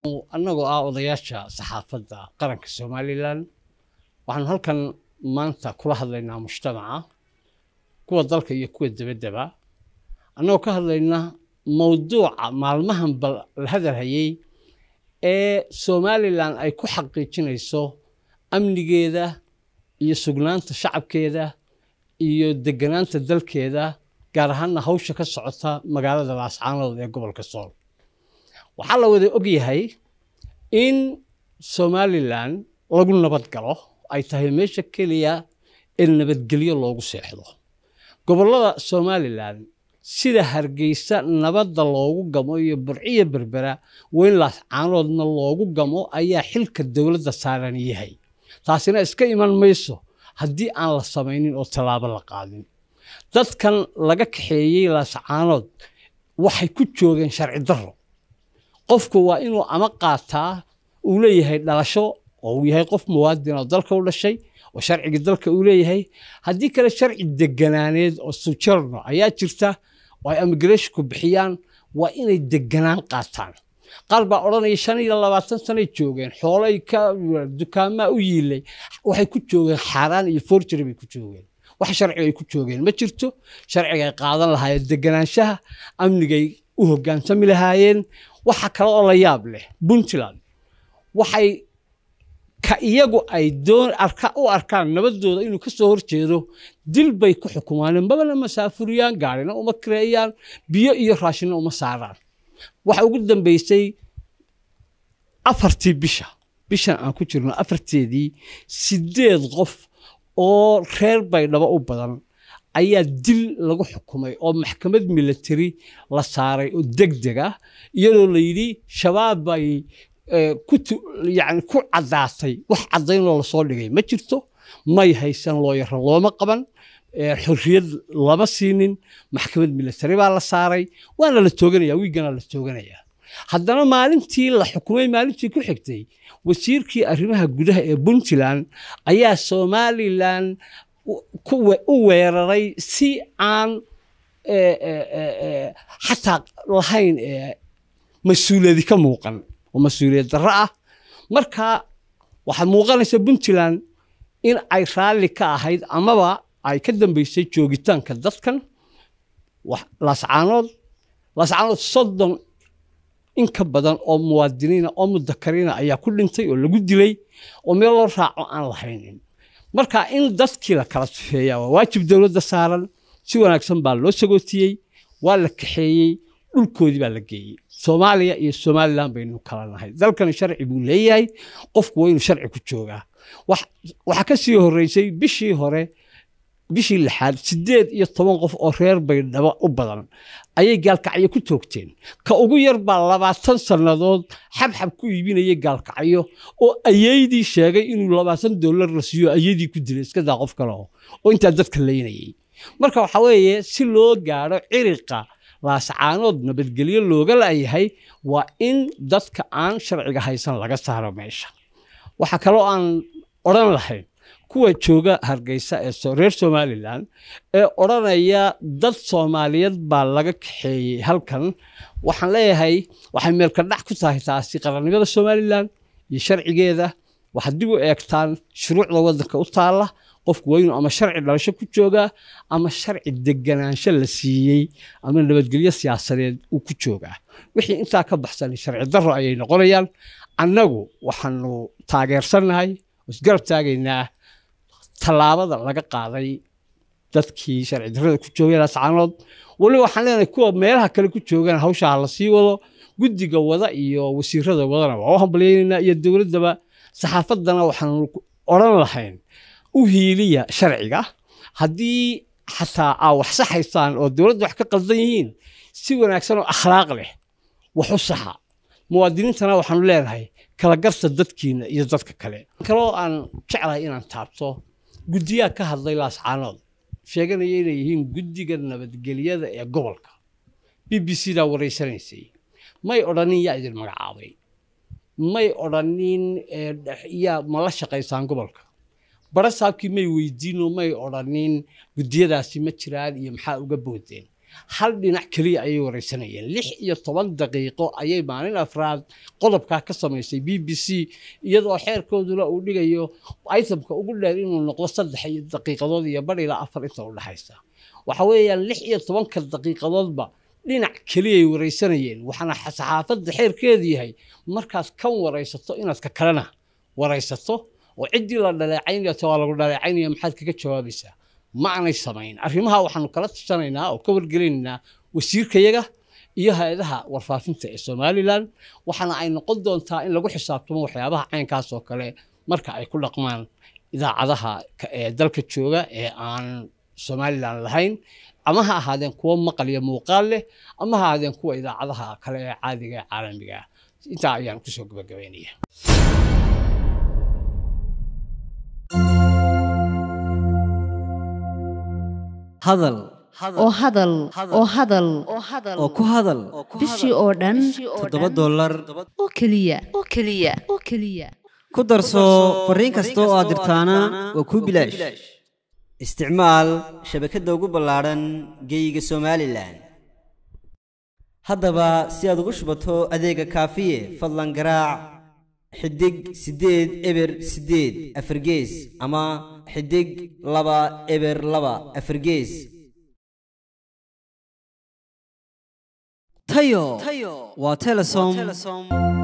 annagoo ah odayaasha saxaafadda qaranka somalilan waxaanu halkan maanta kula hadlaynaa mujtamaca kuwa dalka iyo kuwa debaddaba annagoo ka hadlaynaa mowduuca maalmahan bal la hadalhayey ee somalilan ay ku xaqiijinayso amnigeeda iyo sugnaanta shacabkeeda iyo deganaanta dalkeeda gaar ahaana hawsha ka socota magaalada laascaanood ee gobolka sool waxaa la wada ogyahay in somalilan lagu nabad galo ay tahay meesha keliya ee nabadgelyo loogu seexdo gobollada somalilan sida hargeysa nabadda loogu gamo iyo burciyo berbera weyn laascaanoodna loogu gamo ayaa xilka dowladda saaran yahay taasina iska iman mayso haddii aan la samaynin oo tallaabo la qaadin dadkan laga kaxeeyey laascaanood waxay ku joogeen sharci darro qofku waa inuu ama qaataa uu leeyahay dhalasho oo uu yahay qof muwaadin oo dalka u dhashay oo sharcigii dalka uu leeyahay haddii kale sharci deganaaneed oo sujarno ayaa jirta oo ay immigrashinku bixiyaan waa inay deganaan qaataan qaar baa odhanaya shan iyo labaatan sanay joogeen xoolay ka dukaamaa u yiilay waxay ku joogeen xaaraan iyo forgery bay ku joogeen wax sharciga ay ku joogeen ma jirto sharciga ay qaadan lahaayeen deganaanshaha amnigay u hoggaansami lahaayeen waxa kale oo la yaab leh puntland waxay ka iyagu ay doon arka u arkaan nabadooda inuu ka soo horjeedo dil bay ku xukumaaneen mabana masaafuriyaan gaarina uma kireeyaan biyo iyo raashina uma saaraan waxa ugu dambeysay afartii bisha bishan aan ku jirno afarteedii sideed qof oo reer baydhabo u badan ayaa dil lagu xukumay oo maxkamad military la saaray oo deg deg ah iyadoo la yidhi shabaab bay yani ku caddaatay wax caddaynoo lasoo dhigay ma jirto may haysan looyaro looma qaban xorriyad lama siinin maxkamad military baa la saaray waana la tooganaya wiigana la tooganaya haddana maalintii la xukumay maalintii ku xigtay wasiirkii arrimaha gudaha ee puntland ayaa somalilan u weeraray si aan xataa lahayn mas-uuliyadi ka muuqan oo mas-uuliyad darro ah marka waxaa muuqanaysa puntland in ay raalli ka ahayd amaba ay ka dambeysay joogitaanka dadkan laascaanood laascaanood soddon in ka badan oo muwaadiniina oo mudakariina ayaa ku dhintay oo lagu dilay oo meel loo raaco aan lahaynin marka in dadkii la kala tufeeya waa waajib dowladda saaran si wanaagsan baa loo sagootiyey waa la kaxeeyey dhulkoodii baa la geeyey soomaaliya iyo somalilan baynu kala nahay dalkani sharci buu leeyahay qofku waa inuu sharci ku joogaa waxaa ka sii horreysay bishii hore bishii lixaad siddeed iyo toban qof oo reer baydhabo u badan ayay gaalkacyo ku toogteen ka ugu yar baa labaatan sannadood xabxab ku iibinayay gaalkacyo oo ayeydii sheegay inuu labaatan dollar la siiyo ayeydii ku dilay iska daa qof kale oo intaa dadka laynayay marka waxaa weeye si loo gaadho ciriqa laascaanood nabadgelyo looga laayahay waa in dadka aan sharciga haysan laga saaro meesha waxaa kaloo aan odhan lahayn kuwa jooga hargeysa ee reer somalilan ee odhanaya dad soomaaliyeed baa laga kaxeeyey halkan waxaan leeyahay waxay meelka dhac ku tahay taasi qarannimada somalilan iyo sharcigeeda waxaad dib u eegtaan shuruucda waddanka u taalla qofku waa inuu ama sharci dhalasho ku joogaa ama sharci deganaansho la siiyey ama nabadgelyo siyaasadeed uu ku joogaa wixii intaa ka baxsan sharci darro ayay noqonayaan annagu waxaanu taageersannahay isgarab taagaynaa tallaabada laga qaaday dadkii sharci darrada ku joogay laascaanood weliba waxaan leenahay kuwa meelaha kale ku joogaan hawshaa la sii wado guddiga wada iyo wasiirada wadana waa u hambalyaynaynaa iyo dowladdaba saxaafaddana waxaanu odhan lahayn u hiiliya sharciga haddii xataa aa wax saxaysaan oo dowladda wax ka qaldan yihiin si wanaagsan oo akhlaaq leh wax u saxa muwaadiniintana waxaanu leenahay kala garta dadkiina iyo dadka kale kaloo aan jeclahay inaan taabto guddiyaa ka hadlay laascaanood sheeganaya inay yihiin guddiga nabadgelyada ee gobolka b b c daa waraysanaysay may odhanin yaa idin magacaabay may odhanin yaa ma la shaqaysaan gobolka barasaabkii may weydiino may odhanin guddiyadaasi ma jiraan iyo maxaa uga boodeen hal dhinac keliya ayay wareysanayeen lix iyo toban daqiiqo ayay maalin afraad qodobkaa ka samaysay b b c iyadoo xeerkooduna uu dhigayo itemka ugu dheer inuu noqdo saddex iyo daqiiqadood iyo bar ilaa afar inta u dhexaysa waxa weeyaan lix iyo tobanka daqiiqadoodba dhinac keliyay wareysanayeen waxaana saxaafadda xeerkeedu yahay markaad kan waraysato inaad ka kalena waraysato oo ciddii la dhaleecaynaya waa lagu dhaleecaynaya maxaad kaga jawaabaysaa ma aanay samayn arrimaha waxaanu kala tashanaynaa oo ka wargelinaynaa wasiirkayaga iyo hay-adaha warfaafinta ee somalilan waxaana ay noqon doontaa in lagu xisaabtamo waxyaabaha caynkaas oo kale marka ay ku dhaqmaan idaacadaha ee dalka jooga ee aan somalilan lahayn ama ha ahaadeen kuwo maqal iyo muuqaal leh ama ha ahaadeen kuwa idaacadaha kale ee caadiga ee caalamiga ah intaa ayaan kusoo gabagabaynaya hadal oo hadal oo hadal oo ku hadal bishii oo dhan toddoba dollar oo keliya oo keliya oo keliya ku darso fariin kasta oo aad dirtaana waa kuu bilaash isticmaal shabakadda ugu ballaadhan geeyiga somalilan haddaba si aad ugu shubato adeega kaafiye fadlan garaac xidig siddeed eber siddeed afargees ama xidig laba eber laba afargees tayo waa telesom